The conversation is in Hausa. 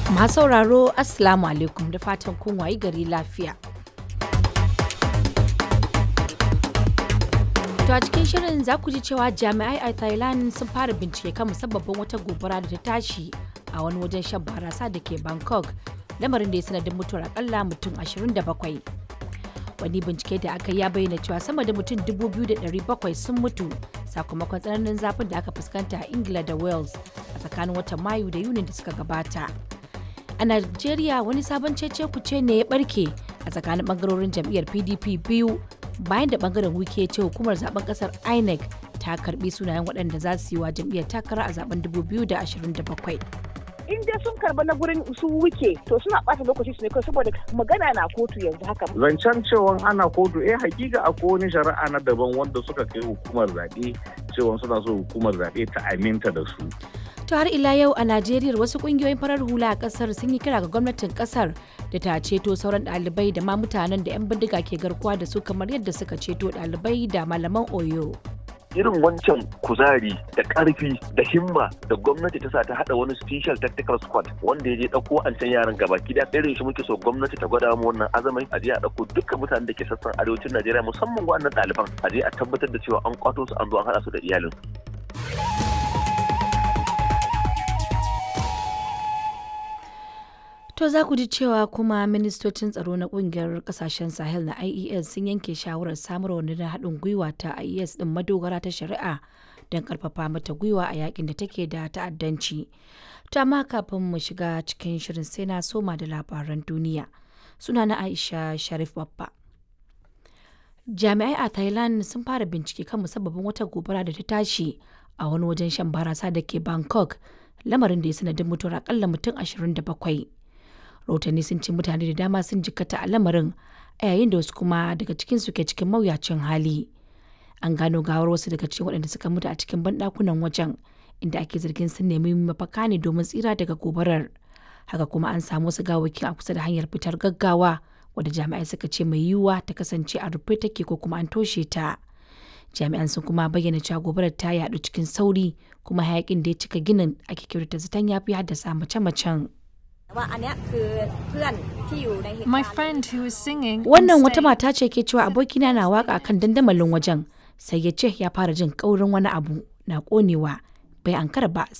Masu sauraro Assalamu alaikum da fatan kun wayi gari lafiya. To a cikin shirin za ku ji cewa jami'ai a Thailand sun fara bincike kan musabbabin wata gobara da ta tashi a wani wajen shan barasa da ke Bangkok, lamarin da ya sanadin mutuwar akalla mutum 27. Wani bincike da aka ya bayyana cewa sama da mutum 2,700 sun mutu sakamakon tsananin zafin da aka fuskanta a Ingila da Wales a tsakanin watan Mayu da Yunin da suka gabata. A Najeriya wani sabon cece kuce ne ya barke a tsakanin bangarorin jam'iyyar PDP biyu bayan da bangaren wike ce hukumar zaben kasar INEC ta karbi sunayen waɗanda za su yi wa jam'iyyar takara a zaben 2027. in dai sun karba na gurin su wuke to suna ɓata lokaci su ne kawai saboda magana na kotu yanzu haka. Zancen cewa ana kotu eh hakika akwai wani shari'a na daban wanda suka kai hukumar zaɓe cewa suna so hukumar zaɓe ta aminta da su. To har ila yau a Najeriya wasu kungiyoyin farar hula a kasar sun yi kira ga gwamnatin kasar da ta ceto sauran ɗalibai da ma mutanen da 'yan bindiga ke garkuwa da su kamar yadda suka ceto ɗalibai da malaman Oyo. irin wancan kuzari da karfi da himma da gwamnati ta sa ta hada wani special tactical squad wanda ya je dauko an can yaran gaba ki da irin shi muke so gwamnati ta gwada mu wannan azamai a je a dauko dukkan mutanen da ke sassan arewacin Najeriya musamman waɗannan ɗaliban a je a tabbatar da cewa an kwato su an zo an hada su da iyalin To za ku ji cewa kuma ministocin tsaro na kungiyar kasashen Sahel na IES sun yanke shawarar samar wa na haɗin gwiwa ta IES ɗin madogara ta shari'a don ƙarfafa mata gwiwa a yakin da take da ta'addanci. To amma kafin mu shiga cikin shirin sai na soma da labaran duniya. Suna na Aisha Sharif Babba. Jami'ai a Thailand sun fara bincike kan musabbabin wata gobara da ta tashi a wani wajen shan barasa da ke Bangkok, lamarin da ya sanadin mutuwar akalla mutum 27. rahotanni sun ce mutane da dama sun jikkata a lamarin a yayin da wasu kuma daga cikin su ke cikin mawuyacin hali an gano gawar wasu daga cikin waɗanda suka mutu a cikin banɗakunan wajen inda ake zargin sun nemi mafaka ne domin tsira daga gobarar haka kuma an samu wasu gawaki a kusa da hanyar fitar gaggawa wadda jami'ai suka ce mai yiwuwa ta kasance a rufe take ko kuma an toshe ta jami'an sun kuma bayyana cewa gobarar ta yaɗu cikin sauri kuma hayakin da ya cika ginin ake kyautata zaton ya fi haddasa mace-macen My friend who was singing Wannan wata mata ce ke cewa abokina na waka kan dandamalin wajen sai ya ce ya fara jin kaurin wani abu na konewa bai ankara ba